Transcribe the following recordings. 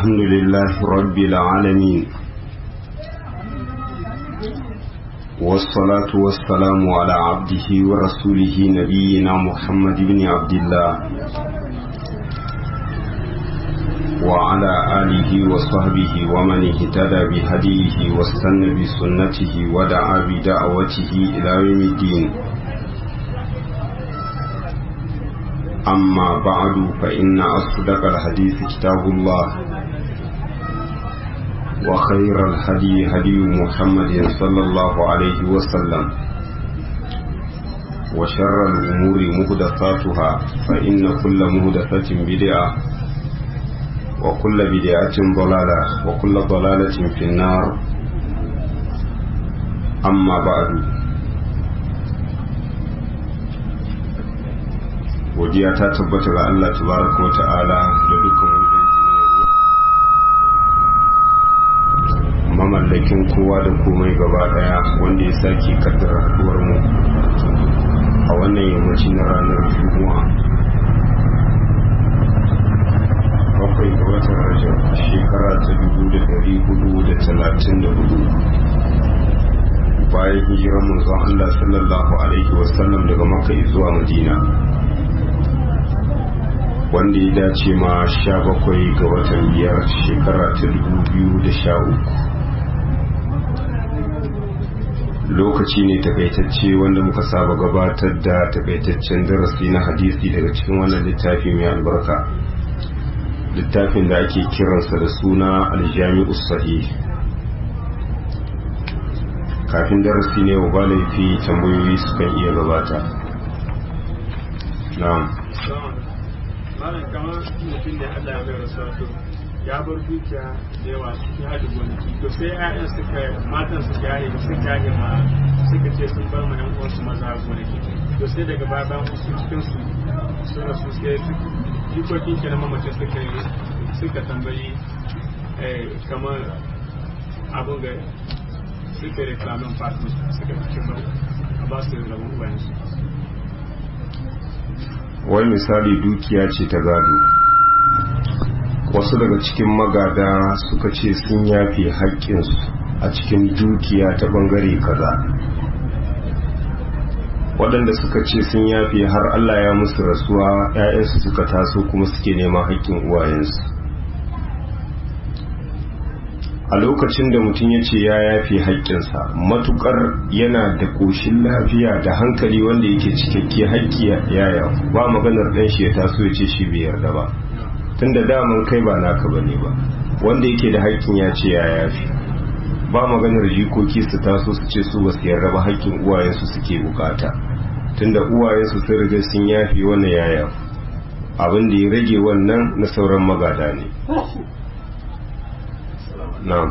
الحمد لله رب العالمين والصلاة والسلام على عبده ورسوله نبينا محمد بن عبد الله وعلى آله وصحبه ومن اهتدى بهديه واستنى بسنته ودعا بدعوته إلى يوم الدين أما بعد فإن أصدق الحديث كتاب الله وخير الهدي هدي محمد صلى الله عليه وسلم وشر الأمور مهدثاتها فإن كل مهدثة بدعة وكل بدعة ضلالة وكل ضلالة في النار أما بعد godiya ta tabbata ga Allah tabaraka wa ta'ala da dukkan wani dangi na yabo mamallakin kowa da komai gaba daya wanda ya sake kaddara haduwar mu a wannan yammaci na ranar juma'a bakwai ga watan rajab shekara ta dubu da dari hudu da talatin da hudu bayan hijirar manzon Allah sallallahu alaihi wasallam daga makka zuwa madina wanda ya dace ma sha bakwai ga watan biyar shekara ta dubu biyu da sha uku lokaci ne takaitacce wanda muka saba gabatar da takaitaccen darasi na hadisi daga cikin wannan littafi mai albarka littafin da ake kiransa da suna aljami'u sahih kafin darasi ne wa ba laifi tambayoyi sukan iya gabata na'am malam kamar mutum da Allah ya bai rasuwa to ya bar dukiya da yawa cikin hada gonaki to sai ƴaƴan suka matan suka yaye suka yaye ma suka ce sun bar ma ƴan uwansu maza gonaki to sai daga baya bayan wasu cikin su sun rasu sai su jikokin kenan mamacin suka yi suka tambayi kamar abin ga suka reklamin fatin suka fi cimar a ba su rabon ubayensu wai misali dukiya ce ta gado wasu daga cikin magada suka ce sun yafe haƙƙinsu a cikin dukiya ta ɓangare kaza waɗanda suka ce sun yafe har Allah ya musu rasuwa 'ya'yansu suka taso kuma suke neman haƙƙin uwayensu a lokacin da mutum ya ce ya yafe haƙƙinsa matukar yana da ƙoshin lafiya da hankali wanda yake cikakke haƙƙi yaya ba maganar ɗan shi ya taso ya ce shi bai yarda ba tun da daman kai ba naka ba ne ba wanda yake da haƙƙin ya ce ya yafe ba maganar jikoki su taso su ce su ba su yarda ba haƙƙin uwayensu suke bukata tun da uwayensu sun riga sun yafe wannan yaya abin da ya rage wannan na sauran magada ne na'am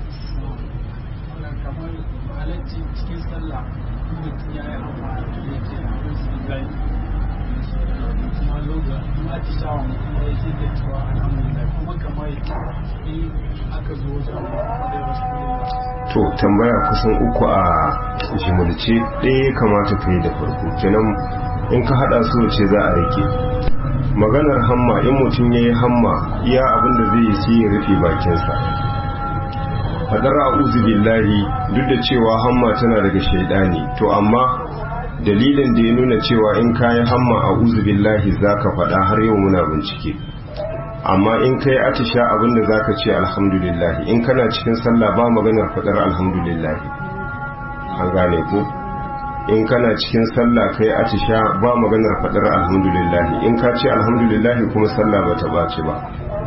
to tambaya kusan uku a jimilce ɗaya kamata ka yi da farko kenan in ka haɗa su ce za a rike maganar hamma in mutum ya yi hamma iya abinda zai yi sai ya rufe bakinsa fadar a'udhu billahi duk da cewa hamma tana daga shaidani to amma dalilin da ya nuna cewa in kayi hamma a'udhu billahi zaka faɗa har yau muna bincike amma in kai atisha abinda zaka ce alhamdulillah in kana cikin sallah ba maganar fadar alhamdulillah an gane ko in kana cikin sallah kai atisha ba maganar fadar alhamdulillah in ka ce alhamdulillah kuma sallah bata bace ba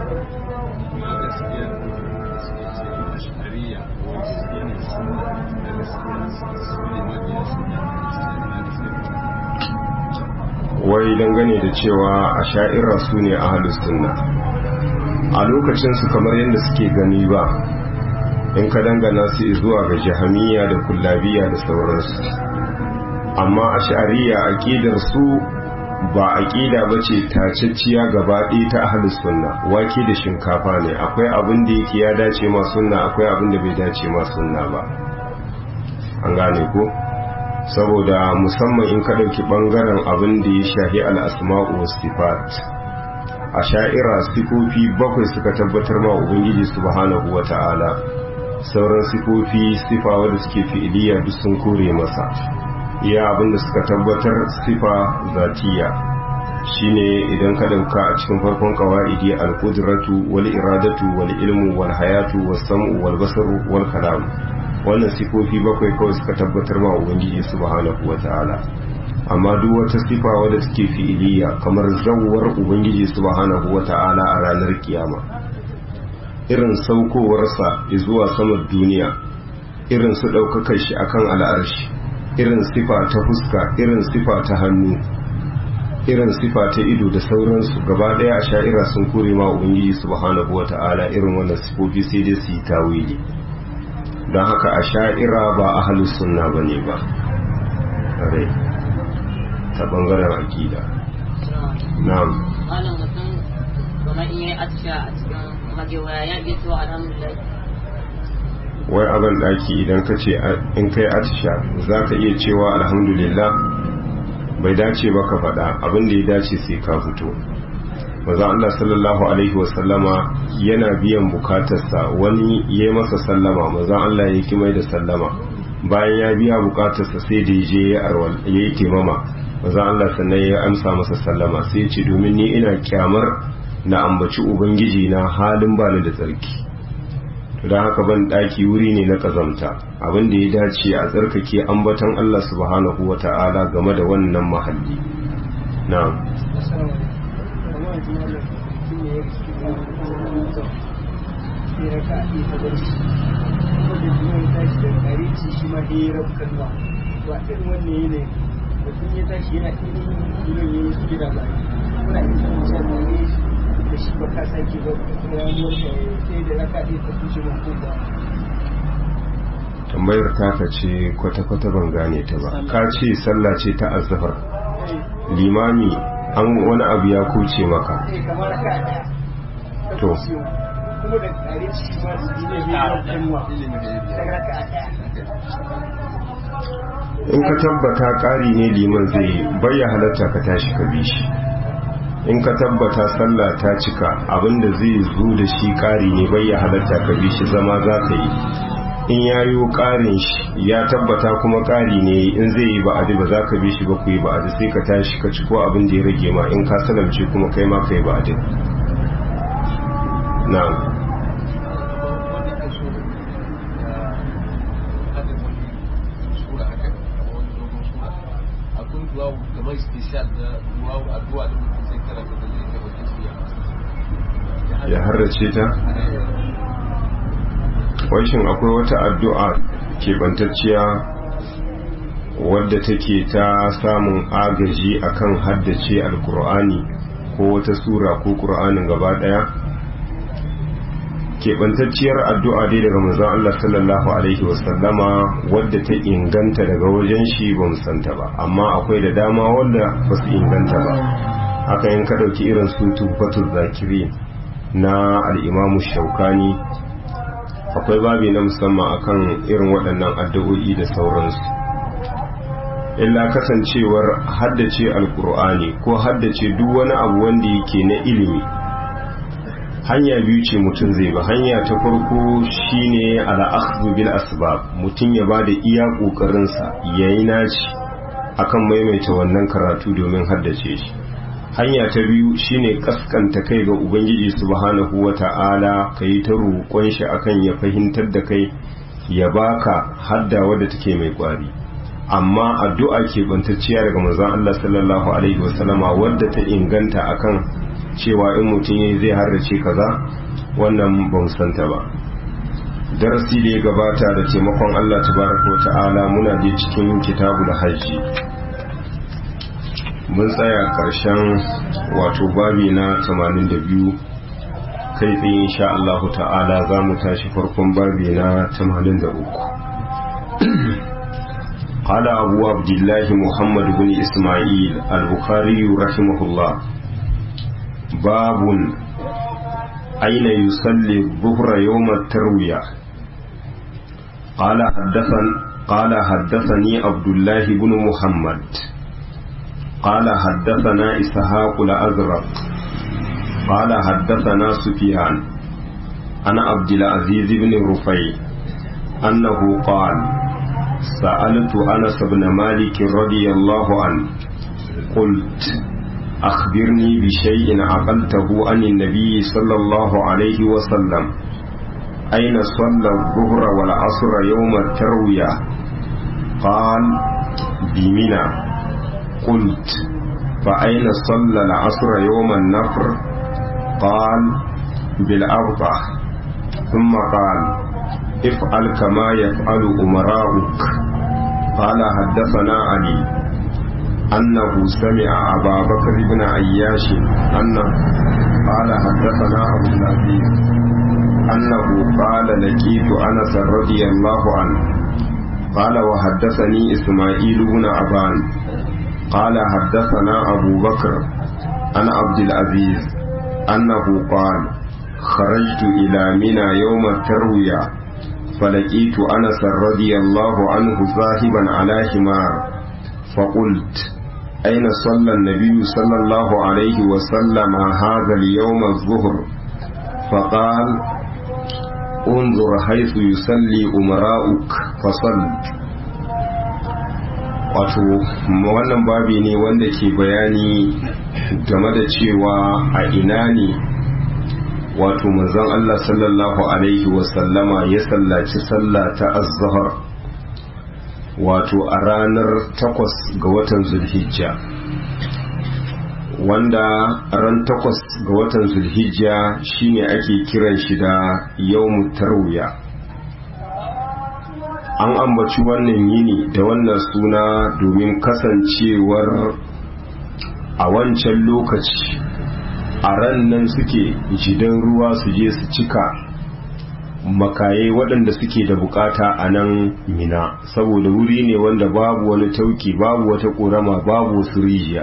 wai dangane da cewa a sha'ira su ne a sunna a lokacinsu kamar yadda suke gani ba in ka dangana su zuwa ga jahamiya da kullabiya da sauransu amma a sha'ariya aƙidar su ba aƙida ba ce tacacciya gaba ɗaya ta ahalus sunna wake da shinkafa ne akwai abin da yake ya dace ma sunna akwai abin da bai dace ma sunna ba an gane ko saboda musamman in ka ɗauki ɓangaren abin da ya shahi al'asma'u sifat a sha'ira sifofi bakwai suka tabbatar ma ubangiji subhanahu wa ta'ala sauran sifofi sifa wadda suke fi'iliya duk sun kore masa iya abinda suka tabbatar sifa zatiya shine idan ka dauka a cikin farkon qawaidi al-qudratu wal iradatu wal ilmu wal hayatu was sam'u wal basaru wal kalam wannan sifofi bakwai kawai suka tabbatar ma ubangiji subhanahu wa ta'ala amma duk wata sifa wadda take fi'iliya kamar zawwar ubangiji subhanahu wata'ala a ranar kiyama irin saukowarsa zuwa saman duniya irin su ɗaukakar shi akan al'arshi irin sifa ta fuska irin sifa ta hannu irin sifa ta ido da sauransu gaba ɗaya a sha'ira sun kore ma ubangiji subhanahu wata'ala irin wannan sifofi sai dai su yi tawili don haka a sha'ira ba ahalus sunna bane ba ta bangaren akida na'am malam mutum kamar in yi atisha a cikin magewaya ya iya cewa alhamdulillah wai abin daki idan ka ce in kai atisha za ka iya cewa alhamdulillah bai dace ba ka faɗa abin da ya dace sai ka fito maza Allah sallallahu alaihi wasallama yana biyan bukatarsa wani ya yi masa sallama maza Allah ya ki mai da sallama bayan ya biya bukatarsa sai da ya je ya yi taimama maza Allah sannan ya amsa masa sallama sai ce domin ni ina kyamar na ambaci ubangiji na halin bani da tsarki to don haka ban daki wuri ne na kazamta abin da ya dace a tsarkake ambatan Allah subhanahu wata'ala game da wannan mahalli na'am mutum ya tashi yana irin ilon ya yi gida ba kuna yin kan can da ne da shi ba ka sake ba ramuwar da sai da raka ɗaya ta kushe mutum ba tambayar taka ce kwata-kwata ban gane ta ba ka ce sallah ce ta azhar limami an wani abu ya kuce maka eh kamar raka ɗaya to kuma da ƙare shi ma su ne ya yi kanwa ta raka ɗaya in ka tabbata ƙari ne liman zai bayya halatta ka tashi ka bi shi in ka tabbata sallah ta cika abinda zai zo da shi ƙari ne bayya halatta ka bi shi zama za ka yi in ya yi ƙarin shi ya tabbata kuma ƙari ne in zai yi ba'adi ba za ka bi shi ba ku yi ba'adi sai ka tashi ka ci ko abin da ya rage ma in ka salamce kuma kai ma ka yi ba'adi na'am kamar istishad da duwawu addu'a da mutum sai karanta da zai gabatar su ya harrace ta shin akwai wata addu'a keɓantacciya wadda take ta samun agaji akan haddace alkur'ani ko wata sura ko ƙur'anin gaba ɗaya keɓantacciyar addu'a dai daga manzon Allah sallallahu alaihi wasallama wadda ta inganta daga wajen shi ba santa ba amma akwai da dama wadda ba su inganta ba haka yin ka ɗauki irin su tufatul zakiri na al'imamu shaukani akwai babi na musamman akan irin waɗannan addu'o'i da sauransu illa kasancewar haddace alkur'ani ko haddace duk wani abu wanda yake na ilimi hanya biyu ce mutum zai ba hanya ta farko shine al'akhdhu bil asbab mutum ya bada iya kokarin sa yayi naci akan maimaita wannan karatu domin haddace shi hanya ta biyu shine kaskanta kai ga ubangiji subhanahu wata'ala kai ta roƙon shi akan ya fahimtar da kai ya baka hadda wadda take mai kwari amma addu'a ke bantacciya daga manzon Allah sallallahu alaihi wasallama wadda ta inganta akan cewa in mutum yayi zai harrace kaza wannan ba santa ba darasi da ya gabata da taimakon Allah tabaraka ta'ala muna je cikin kitabul hajji mun tsaya karshen wato babi na 82 kai tsaye insha Allah ta'ala za mu tashi farkon babi na 83 قال أبو عبد الله محمد بن إسماعيل البخاري رحمه الله باب أين يصلي الظهر يوم التروية قال حدثن قال حدثني عبد الله بن محمد قال حدثنا إسحاق الأزرق قال حدثنا سفيان أنا عبد العزيز بن رفيع أنه قال سألت أنس بن مالك رضي الله عنه قلت أخبرني بشيء عقلته عن النبي صلى الله عليه وسلم أين صلى الظهر والعصر يوم التروية قال بمنى قلت فأين صلى العصر يوم النفر قال بالأرضع ثم قال افعل كما يفعل أمراؤك قال حدثنا علي أنه سمع أبا بكر بن عياش أنه قال حدثنا أبو العزيز أنه قال لقيت أنس رضي الله عنه قال وحدثني إسماعيل بن أبان قال حدثنا أبو بكر عن عبد العزيز أنه قال خرجت إلى منى يوم التروية فلقيت أنس رضي الله عنه ذاهبا على حمار فقلت أين صلى النبي صلى الله عليه وسلم هذا اليوم الظهر فقال انظر حيث يصلي أمراؤك فصل wato wannan babi ne wanda ke bayani game da cewa a ina ne wato manzon Allah sallallahu alaihi wasallama ya sallaci sallah ta az-zuhr wato a ranar takwas ga watan zulhijja wanda ran takwas ga watan zulhijja shine ake kiran shi da yawmu tarwiya an ambaci wannan yini da wannan suna domin kasancewar a wancan lokaci a ran nan suke jidan ruwa su je su cika makaye waɗanda suke da bukata a nan mina saboda wuri ne wanda babu wani tauki babu wata ƙorama babu wasu rijiya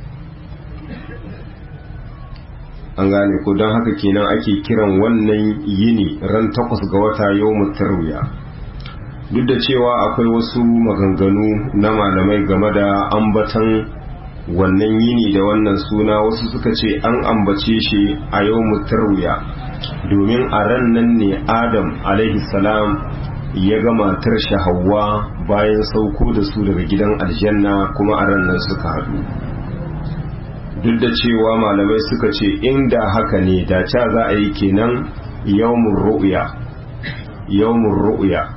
an gane ko don haka kenan ake kiran wannan yini ran takwas ga wata yau tarwiya duk da cewa akwai wasu maganganu na malamai game da ambatan wannan yini da wannan suna wasu suka ce an ambace shi a yau tarwiya domin a ran nan ne adam salam ya ga matar shi hawa bayan sauko da su daga gidan aljanna kuma a ran nan suka haɗu duk da cewa malamai suka ce inda haka ne da ca za a yi kenan yawmun ru'ya yawmun ru'ya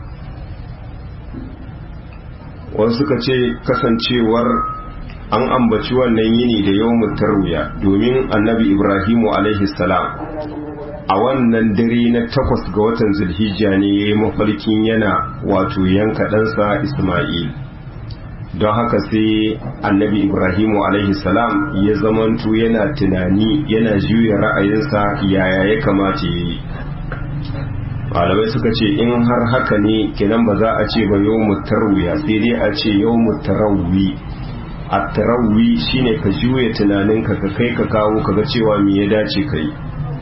wasu suka ce kasancewar an ambaci wannan yini da yawmun tarwiya domin annabi ibrahimu alaihi salam a wannan dare na takwas ga watan zulhijja ne ya yi mafarkin yana wato yanka ɗansa isma'il don haka sai annabi ibrahimu alaihi salam ya zamanto yana tunani yana juya ra'ayinsa yaya ya kamata ya yi malamai suka ce in har haka ne kenan ba za a ce ba yau mutarwiya sai dai a ce yau mutarawwi a tarawwi shine ka juya tunaninka ka kai ka kawo ka ga cewa me ya dace ka yi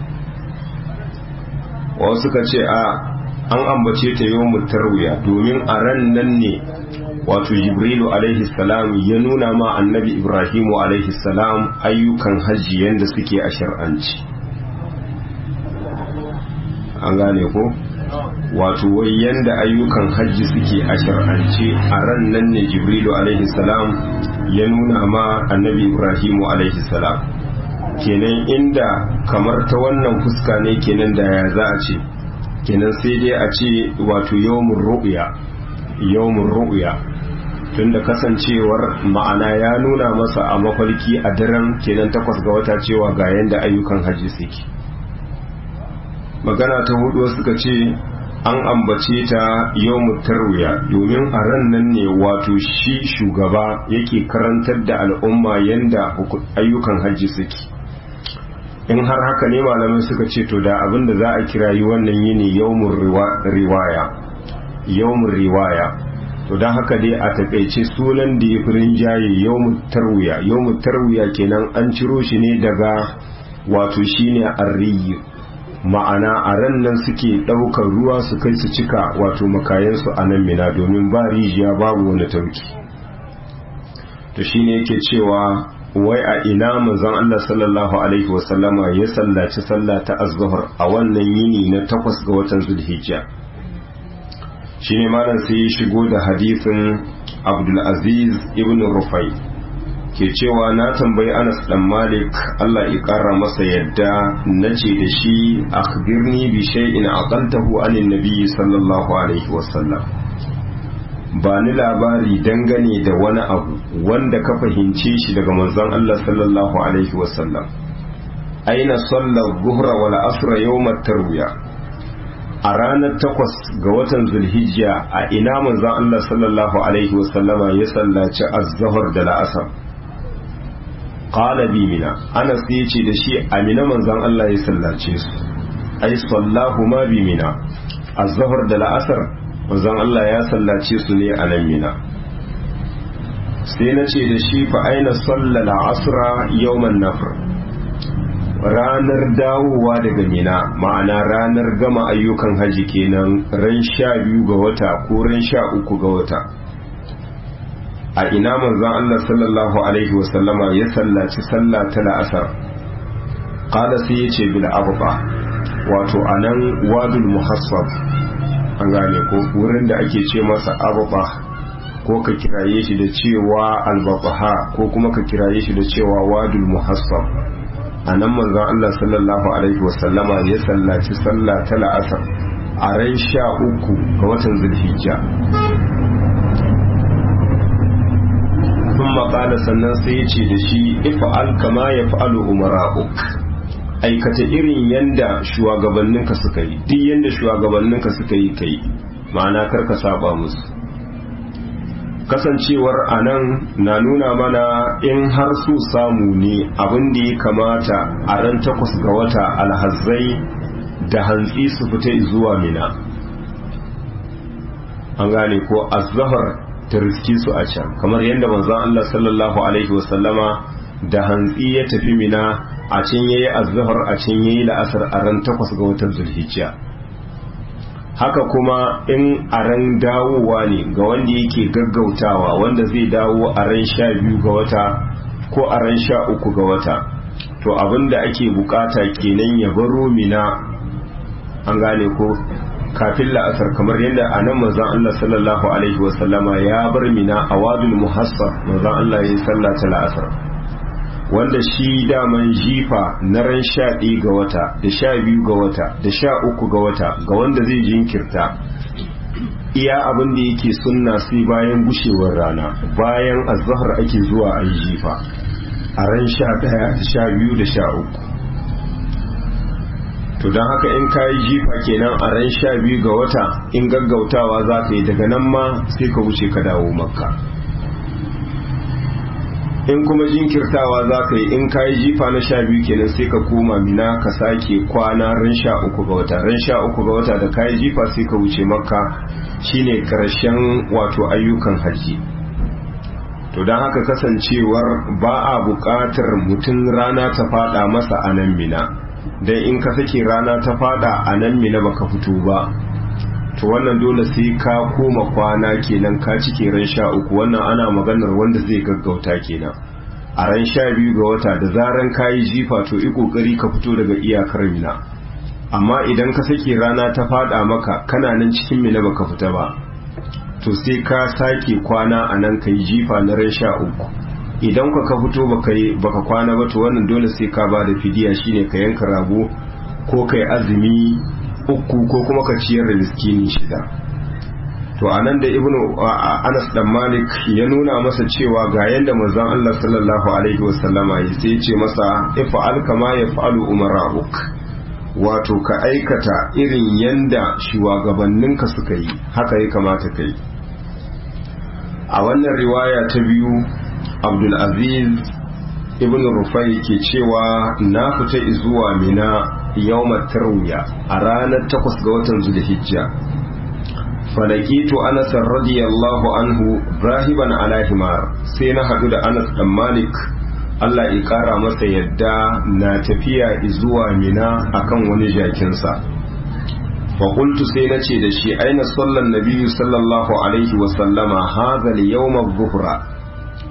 wasu suka ce a an ambace ta yau mutarwiya domin a ran nan ne wato jibrilu alaihi salam ya nuna ma annabi ibrahimu alaihi salam ayyukan hajji yadda suke a shar'anci an gane ko wato wai yanda ayyukan hajji suke a shar'ance a ran nan ne jibrilu alaihi salam ya nuna ma annabi ibrahimu alaihi salam kenan inda kamar ta wannan fuska ne kenan da ya za a ce kenan sai dai a ce wato yawmun ru'ya yawmun ru'ya tunda kasancewar ma'ana ya nuna masa a mafarki a daren kenan takwas ga wata cewa ga yanda ayyukan hajji suke magana ta hudu suka ce an ambace ta yawmu tarwiya domin a ran nan ne wato shi shugaba yake karantar da al'umma yanda ayyukan hajji suke in har haka ne malamai suka ce to da abin da za a kirayi wannan yini yawmun riwaya yawmun riwaya to don haka dai a takaice sunan da ya fi rinjaye yawmun tarwiya yawmun tarwiya kenan an ciro shi ne daga wato shine arriyu ma'ana a ran nan suke ɗaukar ruwa su kai su cika wato makayansu a nan mina domin ba rijiya babu wani tauki to shine yake cewa wai a ina manzon Allah sallallahu alaihi wasallama ya sallaci sallah ta az-zuhr a wannan yini na takwas ga watan zulhijja shine malam sai ya shigo da hadisin Abdul Aziz ibn Rufai ke cewa na tambayi Anas dan Malik Allah ya kara masa yadda nace da shi akhbirni bi shay'in aqaltahu anin nabiy sallallahu alaihi wasallam ba ni labari dangane da wani abu wanda ka fahimce shi daga manzon Allah sallallahu alaihi wasallam aina sallar zuhra wal asra yawmat tarwiya a ranar takwas ga watan zulhijja a ina manzon Allah sallallahu alaihi wasallama ya sallaci az-zuhr da la'asar qala bi mina Anas ya ce da shi amina manzon Allah ya sallace su ai sallahu ma bi mina az-zuhr da la'asar manzon Allah ya sallace su ne a nan mina sai na ce da shi fa aina sallala asra yawman nafr ranar dawowa daga mina ma'ana ranar gama ayyukan haji kenan ran sha biyu ga wata ko ran sha uku ga wata a ina manzon Allah sallallahu alaihi wasallama ya sallaci sallah ta la'asar qala sai ya ce bil abba wato anan wadul muhassab an gane ko wurin da ake ce masa abba ko ka kiraye shi da cewa albabaha ko kuma ka kiraye shi da cewa wadul muhassab a nan manzon Allah sallallahu alaihi wasallama ya sallaci sallah ta la'asar a ran sha uku ga watan zulhijja sun maƙala sannan sai ya ce da shi ifa'al kama ya fa'alu umara'uk aikata irin yanda shugabanninka suka yi duk yanda shugabanninka suka yi kai ma'ana karka saba musu kasancewar anan na nuna mana in har su samu ne abin da ya kamata a ran takwas ga wata alhazzai da hantsi su fita zuwa mina an gane ko azhar ta riski su a can kamar yadda manzon Allah sallallahu alaihi wasallama da hantsi ya tafi mina a can yayi azhar a can yayi la'asar a ran takwas ga watan zulhijja haka kuma in a ran dawowa ne ga wanda yake gaggautawa wanda zai dawo a ran sha biyu ga wata ko a ran sha uku ga wata to abinda ake bukata kenan ya baro mina an gane ko kafin la'asar kamar yadda a nan manzon Allah sallallahu alaihi wasallama ya bar mina a wadul muhassar manzon Allah ya yi sallah ta la'asar wanda shi daman jifa na ran sha ɗaya ga wata da sha biyu ga wata da sha uku ga wata ga wanda zai jinkirta iya abin da yake sunna sai bayan gushewar rana bayan azahar ake zuwa a yi jifa a ran sha ɗaya da sha biyu da sha uku to don haka in ka yi jifa kenan a ran sha biyu ga wata in gaggautawa za ka yi daga nan ma sai ka wuce ka dawo makka in kuma jinkirtawa za ka yi in ka yi jifa na sha biyu kenan sai ka koma mina ka sake kwana ran sha uku ga wata ran sha uku ga wata da ka yi jifa sai ka wuce makka shine karshen wato ayyukan hajji to don haka kasancewar ba a buƙatar mutum rana ta fada masa a nan mina don in ka sake rana ta fada a nan mina baka fito ba to wannan dole sai ka koma kwana kenan ka cike ran sha uku wannan ana maganar wanda zai gaggauta kenan a ran sha biyu ga wata da zaran ka yi jifa to yi kokari ka fito daga iyakar mina amma idan ka sake rana ta fada maka kana nan cikin mina baka fita ba to sai ka sake kwana a nan ka yi jifa na ran sha uku idan ka ka fito baka kwana ba to wannan dole sai ka ba da fidiya shine ka yanka rago ko kai azumi uku ko kuma ka ciyar da miskini shida to anan da ibnu Anas dan Malik ya nuna masa cewa ga yanda manzon Allah sallallahu alaihi wasallama ya sai ce masa ifa'al kama yaf'alu umara'uk wato ka aikata irin yanda shugabanninka suka yi haka ya kamata kai a wannan riwaya ta biyu Abdul Aziz ibn Rufai ke cewa na fita zuwa Mina yawmar tarwiya a ranar takwas ga watan zulhijja falakitu anas radiyallahu anhu rahiban ala himar sai na hadu da anas dan malik Allah ya kara masa yadda na tafiya zuwa mina akan wani jakinsa fa qultu sai na ce da shi aina sallan nabiyyu sallallahu alaihi wa sallama hadha al-yawm adh-dhuhra a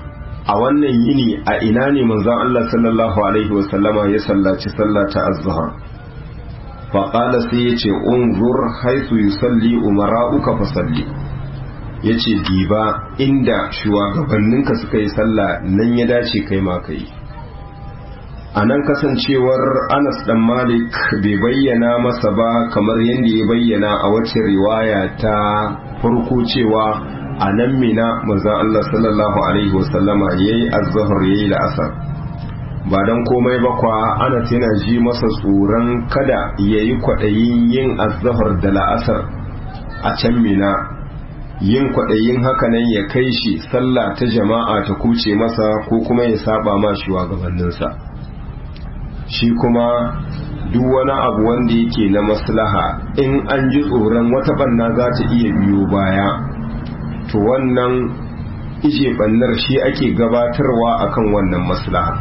a wannan yini a ina ne manzon Allah sallallahu alaihi wasallama ya sallaci sallah ta azhar faƙala sai ya ce unzur haisu yusalli umara'uka fasalli ya ce diba inda shugabanninka suka yi sallah nan ya dace kai ma ka yi a nan kasancewar anas dan malik bai bayyana masa ba kamar yadda ya bayyana a wacce riwaya ta farko cewa a nan mina manzon Allah sallallahu alaihi wasallama yayi azhar yayi la'asar ba don komai ba kwa ana yana ji masa tsoron kada ya yi kwaɗayin yin azahar da la'asar a can mina yin kwaɗayin hakanan ya kai shi sallah ta jama'a ta kuce masa ko kuma ya saba ma shugabanninsa shi kuma duk wani abu wanda yake na maslaha in an ji tsoron wata banna za ta iya biyo baya to wannan ije bannar shi ake gabatarwa akan wannan maslaha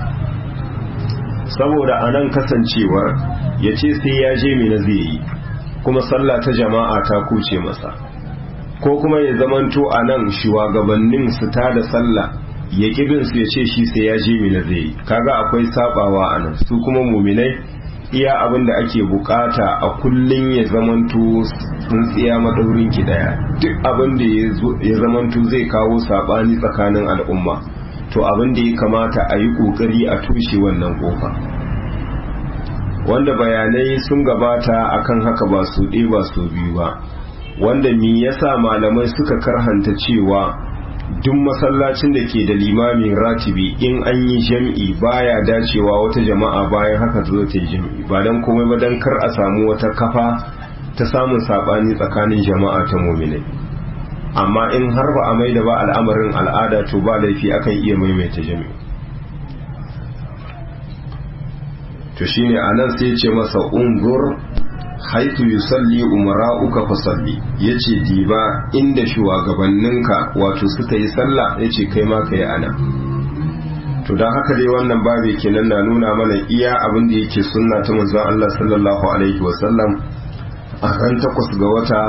saboda a nan kasancewar ya ce sai ya je mina zai yi kuma sallah ta jama'a ta kuce masa ko kuma ya zamanto a nan shugabannin su ta da sallah ya kibin su ya ce shi sai ya je mina zai yi kaga akwai sabawa a nan su kuma muminai iya abin da ake bukata a kullun ya zamanto tsintsiya madaurin ki daya duk abin da ya zamanto zai kawo sabani tsakanin al'umma to abin da ya kamata a yi kokari a tushe wannan kofa wanda bayanai sun gabata akan haka ba su ɗaya ba su biyu ba wanda mi yasa malamai suka karhanta cewa duk masallacin da ke da limamin ratibi in an yi jam'i baya dacewa wata jama'a bayan haka zo ta yi jam'i ba don komai ba don kar a samu wata kafa ta samun saɓani tsakanin jama'a ta muminai amma in har ba a mai da ba al'amarin al'ada to ba laifi akan iya maimaita jami'i to shine anan sai ce masa ungur haitu yusalli umara'uka fasalli yace diba inda shugabanninka wato suka yi sallah yace kai ma kai ana to dan haka dai wannan babu kenan na nuna mana iya abin da yake sunna ta manzon Allah sallallahu alaihi wasallam a ran takwas ga wata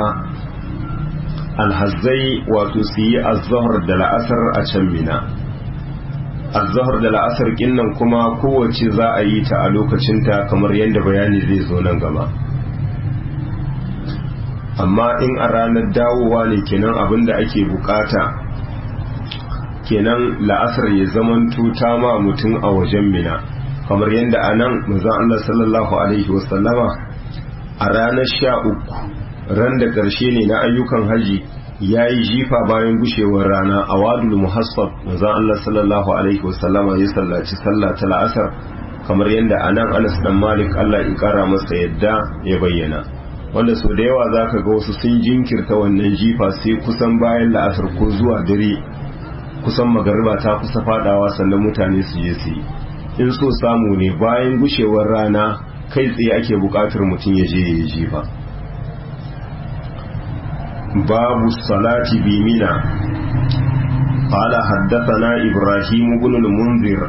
alhazzai wato su yi azahar da la'asar a can mina azahar da la'asar kinnan kuma kowace za a yi ta a lokacinta kamar yadda bayani zai zo nan gaba amma in a ranar dawowa ne kenan abin da ake bukata kenan la'asar ya zamanto ta ma mutum a wajen mina kamar yadda a nan mazan Allah sallallahu alaihi wasallama a ranar sha uku ran da ƙarshe ne na ayyukan haji ya yi jifa bayan gushewar rana a wadul muhassab maza Allah sallallahu alaihi wasallama ya sallaci sallah ta la'asar kamar yadda a nan anas dan malik Allah ya kara masa yadda ya bayyana wanda sau da yawa za ka ga wasu sun jinkirta wannan jifa sai kusan bayan la'asar ko zuwa dare kusan magariba ta kusa fadawa sannan mutane su je su yi in so samu ne bayan gushewar rana kai tsaye ake bukatar mutum ya je ya yi jifa باب الصلاة بمنى قال حدثنا إبراهيم بن المنذر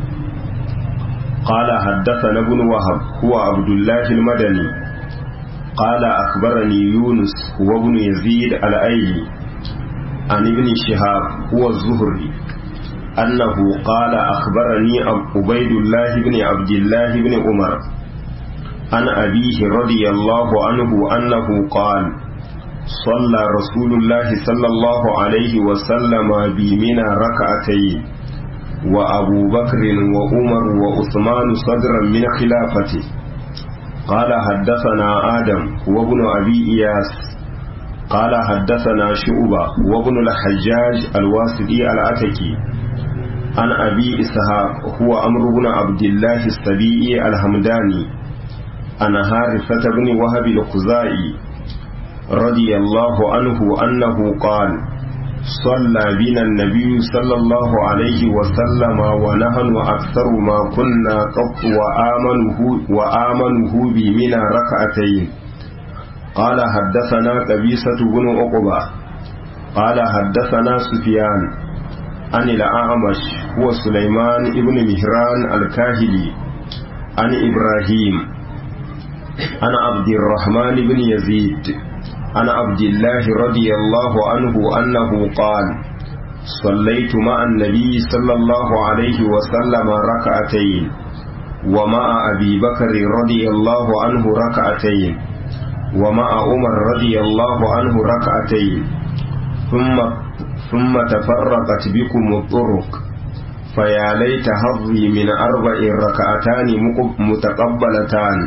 قال حدثنا ابن وهب هو عبد الله المدني قال أخبرني يونس هو ابن يزيد الأيلي عن ابن شهاب هو الزهري أنه قال أخبرني عبيد الله بن عبد الله بن عمر عن أبيه رضي الله عنه أنه قال صلى رسول الله صلى الله عليه وسلم بمنى ركعتين وأبو بكر وعمر وعثمان صدرا من خلافته قال حدثنا آدم وابن أبي إياس قال حدثنا شعبة وابن الحجاج الواسطي العتكي عن أبي إسحاق هو أمر بن عبد الله السبيعي الحمداني عن هارثة بن وهب الخزائي رضي الله عنه أنه قال صلى بنا النبي صلى الله عليه وسلم ونحن أكثر ما كنا قط وآمنه, وآمنه بمنا ركعتين قال حدثنا قبيسة بن عقبة قال حدثنا سفيان عن الأعمش هو سليمان بن مهران الكاهلي عن إبراهيم عن عبد الرحمن بن يزيد عن عبد الله رضي الله عنه أنه قال صليت مع النبي صلى الله عليه وسلم ركعتين ومع أبي بكر رضي الله عنه ركعتين ومع عمر رضي الله عنه ركعتين ثم ثم تفرقت بكم الطرق فيا ليت حظي من أربع ركعتان متقبلتان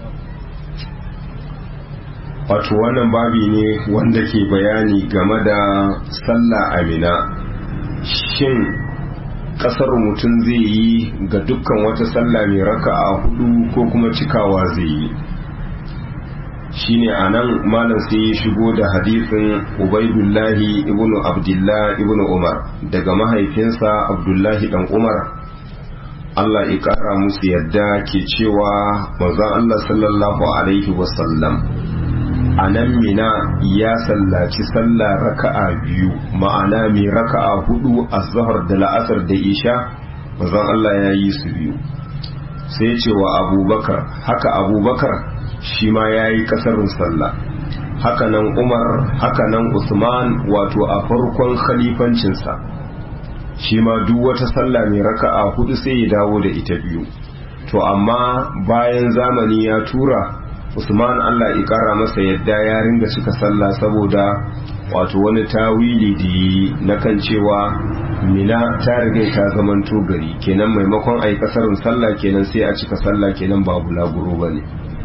wato wannan babi ne wanda ke bayani game da sallah amina shin kasar mutum zai yi ga dukkan wata sallah mai raka'a hudu ko kuma cikawa zai yi shine a nan malam sai ya shigo da hadisin ubaidullahi ibn abdullah ibn umar daga mahaifinsa abdullahi dan umar Allah ya kara musu yadda ke cewa manzon Allah sallallahu alaihi wasallam a nan mina ya sallaci sallah raka'a biyu ma'ana mai raka'a hudu a zahar da la'asar da isha manzon Allah ya yi su biyu sai ce wa abubakar haka abubakar shi ma ya yi kasarin sallah hakanan umar hakanan usman wato a farkon khalifancinsa shi ma duk wata sallah mai raka'a hudu sai ya dawo da ita biyu to amma bayan zamani ya tura usman allah ikara masa yadda ya ringa cika sallah saboda wato wani tawili da yi na kan cewa mina ta riga ta zamanto gari kenan maimakon a yi kasarin sallah kenan sai a cika sallah kenan ba bulaguro ba ne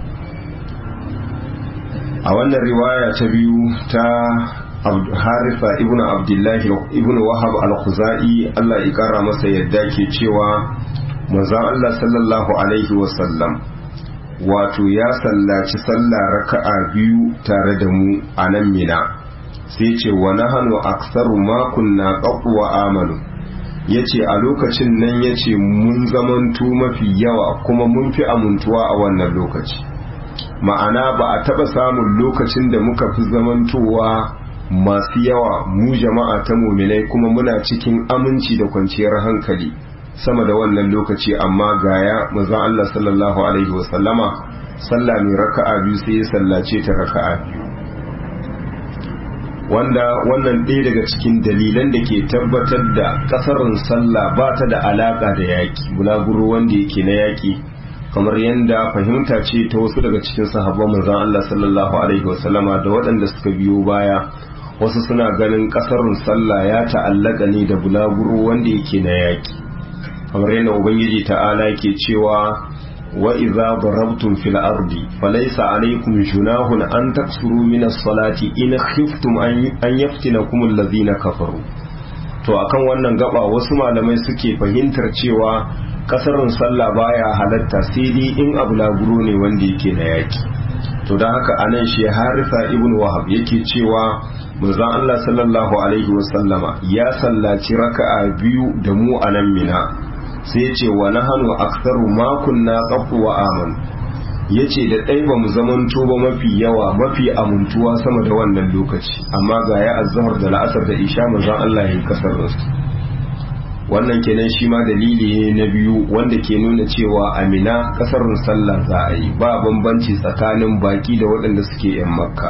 a wannan riwaya ta biyu ta harifa ibn abdullahi ibn wahab al-khuzai Allah ya kara masa yadda ke cewa manzon Allah sallallahu alaihi wasallam wato ya sallaci sallah raka'a biyu tare da mu a nan mina sai ce wa nahanu aksaru ma kunna wa amanu yace a lokacin nan yace mun zamantu mafi yawa kuma mun fi amintuwa a wannan lokaci ma'ana ba a taba samun lokacin da muka fi zamantowa masu yawa mu jama'a ta muminai kuma muna cikin aminci da kwanciyar hankali sama da wannan lokaci amma gaya maza Allah sallallahu alaihi wasallama sallah mai raka'a biyu sai ya sallace ta raka'a biyu wanda wannan ɗaya daga cikin dalilan da ke tabbatar da ƙasarin sallah ba ta da alaƙa da yaƙi bulaguro wanda yake na yaƙi kamar yadda fahimta ce ta wasu daga cikin sahabban manzon Allah sallallahu alaihi wasallama da waɗanda suka biyo baya wasu suna ganin ƙasarun sallah ya ta'allaka ne da bulaguro wanda yake na yaƙi kamar yadda ubangiji ta'ala ke cewa wa idza darabtum fil ardi falaysa alaykum junahun an taksuru min as-salati in khiftum an yaftinakum alladhina kafaru to akan wannan gaba wasu malamai suke fahimtar cewa kasarin sallah baya halatta sai dai in abu laguro ne wanda yake na yaki to don haka anan shi harisa ibn wahab yake cewa manzon Allah sallallahu alaihi wasallama ya sallaci raka'a biyu da mu a nan mina sai ya ce wa nahanu aktsaru ma kunna qafu wa aman yace da dai ba mu zamanto ba mafi yawa mafi amintuwa sama da wannan lokaci amma ga ya azhar da la'asar da isha manzon Allah ya yi kasar su wannan kenan shi ma dalili ne na biyu wanda ke nuna cewa amina kasar sallah za a yi ba bambanci tsakanin baki da waɗanda suke yan makka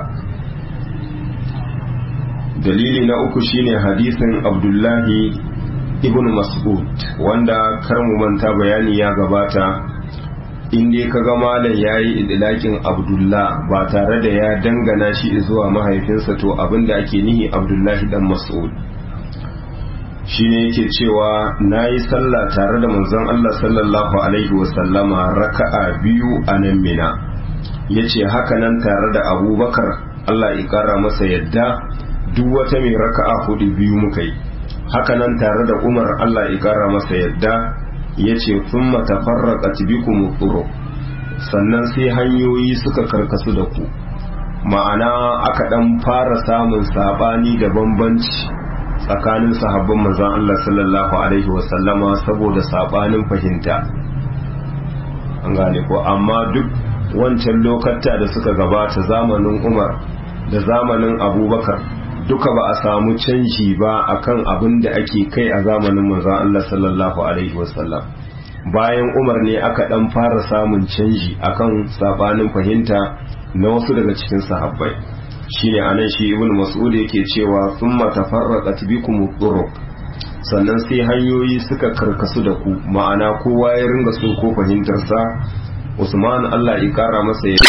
dalili na uku shine hadisin abdullahi ibn mas'ud wanda kar mu manta bayani ya gabata in dai kaga malam yayi idlakin abdullah ba tare da ya dangana shi zuwa mahaifinsa to abinda ake nihi abdullahi dan mas'ud shine yake cewa nayi sallah tare da manzon Allah sallallahu alaihi wasallama raka'a biyu a nan mina yace haka nan tare da abubakar Allah ya kara masa yadda duk wata mai raka'a hudu biyu muka yi hakanan tare da umar Allah ya kara masa yadda ya ce sun matafarraka bikum tsoro sannan sai hanyoyi suka karkasu da ku ma'ana aka dan fara samun sabani da bambanci tsakanin sahabban manzon Allah sallallahu alaihi wasallama saboda sabanin fahimta an gane ko amma duk wancan lokata da suka gabata zamanin umar da zamanin abubakar duka ba a samu canji ba akan abin da ake kai a zamanin manzon Allah sallallahu alaihi wasallam bayan Umar ne aka dan fara samun canji akan sabanin fahimta na wasu daga cikin sahabbai shine anan shi ibn mas'ud yake cewa thumma tafarraqat bikum turuq sannan sai hanyoyi suka karkasu da ku ma'ana kowa ya ringa so ko fahimtarsa usman allah ya kara masa ya